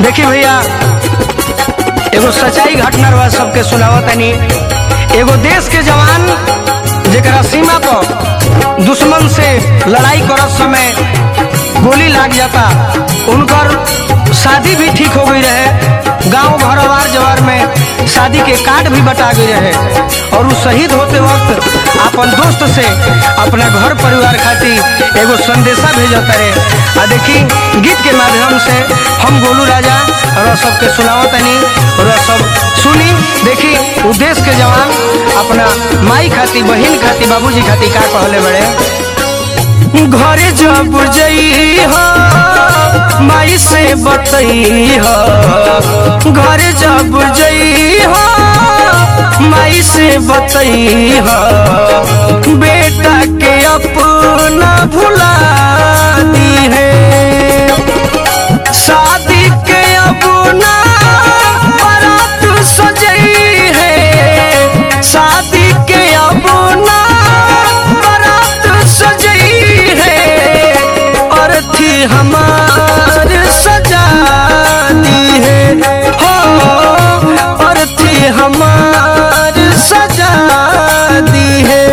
देखी भैया एगो सच्चाई घटना रहा सबके सुनावत तनी एगो देश के जवान जेकरा सीमा पर दुश्मन से लड़ाई करत समय गोली लाग जाता उनकर शादी भी ठीक हो गई रहे गांव भर अवार जवार में शादी के कार्ड भी बटा गई रहे और वो शहीद होते वक्त अपन दोस्त से अपना घर परिवार खातिर एगो संदेशा भेजता रहे आ देखी गीत के माध्यम से हम गोलू राजा और सबके सुनावत तनी और सब सुनी देखी उ देश के जवान अपना माई खातिर बहन खातिर बाबूजी खातिर का कहले बड़े घरे जब जई हो माई से बतई हो घरे जब जई हो माई से बतई हो बेटा के अपना भुला दी है शादी के अपना बारात सजई है शादी के अपना बारात सजई है और थी हमार सजानी है हो और थी हमार सजानी है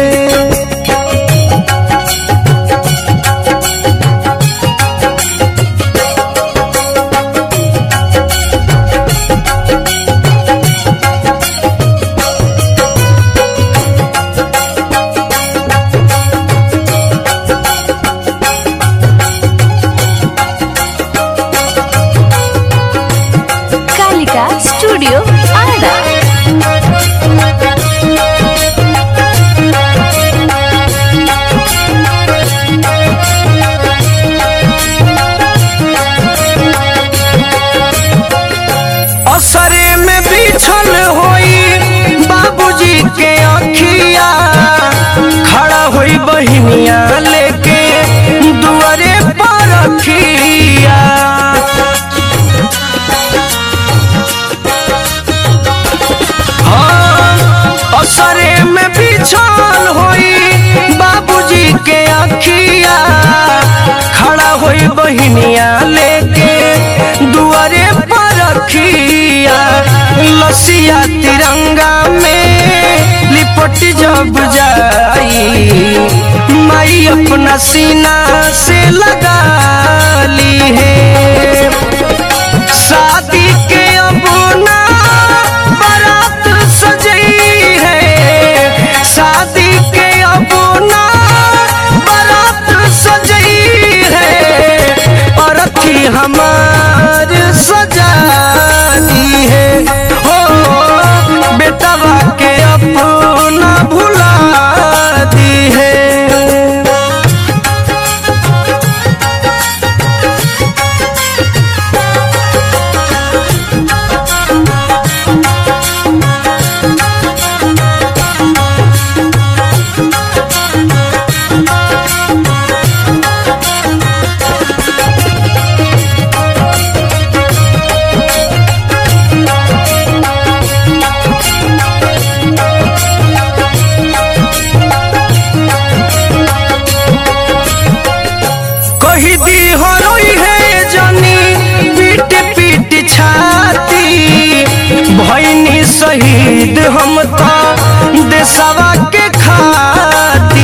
कालिका स्टूडियो आरा असरे में बिछल होई बाबूजी के अखिया खड़ा होई बहिनिया लेके दुआरे पर रखिया हाँ, असरे में बिछल होई बाबूजी के अखिया खड़ा होई बहिनिया लेके दुआरे पर रखिया लसिया तिरंगा में लिपट जब जाई माई अपना सीना से लगा ली है शादी के अपना बारात सजई है शादी के अपना बारात सजई है और थी हमार सजानी है हो बेटवा के अपना भुला दी है कही दी हो रोई है जनी पीट पीट छाती भैनी शहीद हम तो देशवा के खाती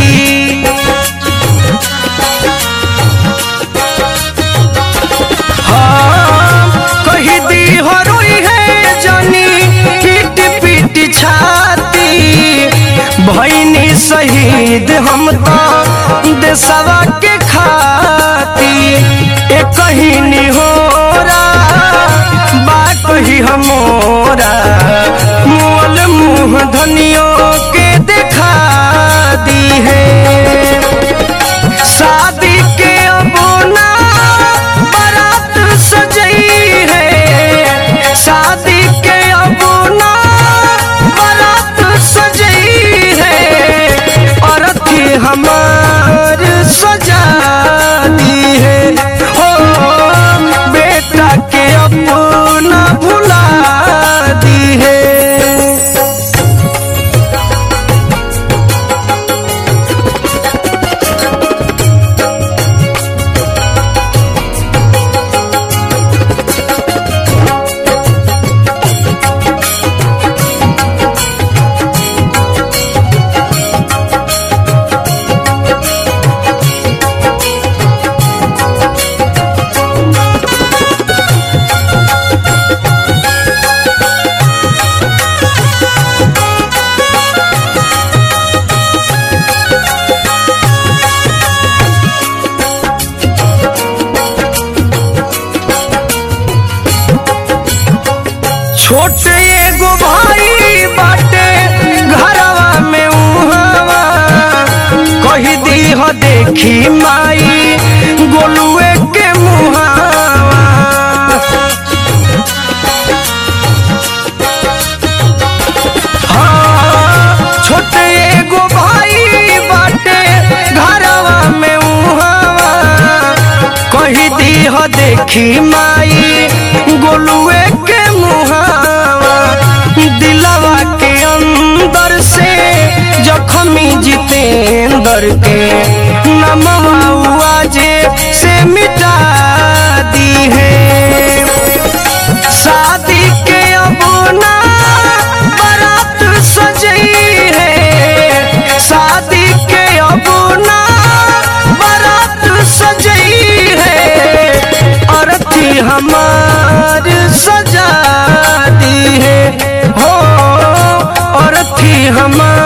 हाँ, कही दी हो रोई है जनी पीट पीट छाती भैनी शहीद हम तो देशवा के खाती एक कहीं निहोरा बा कही हमोरा मोल मुँह धनियों के देखा दी है शादी के अबोना बारात सजई है शादी के अबोना बारात सजई है और थी हमार सजानी है हो बेटा के अपना भुला दी है छोटे एगो भाई बाटे घरवा में उहावा कही दी हो देखी माई गोलुए के मुहावा हाँ, छोटे एगो भाई बाटे घरवा में उहावा कही दी हो देखी माई गोलुए के मुहावा दिलवा के अंदर से जखमी जितेंद्र के नमवा जे से मिटा दी है शादी के अब ना बारात सजई है शादी के अब ना बारात सजई है अर्थी हमार सजा दी है हो अर्थी हमार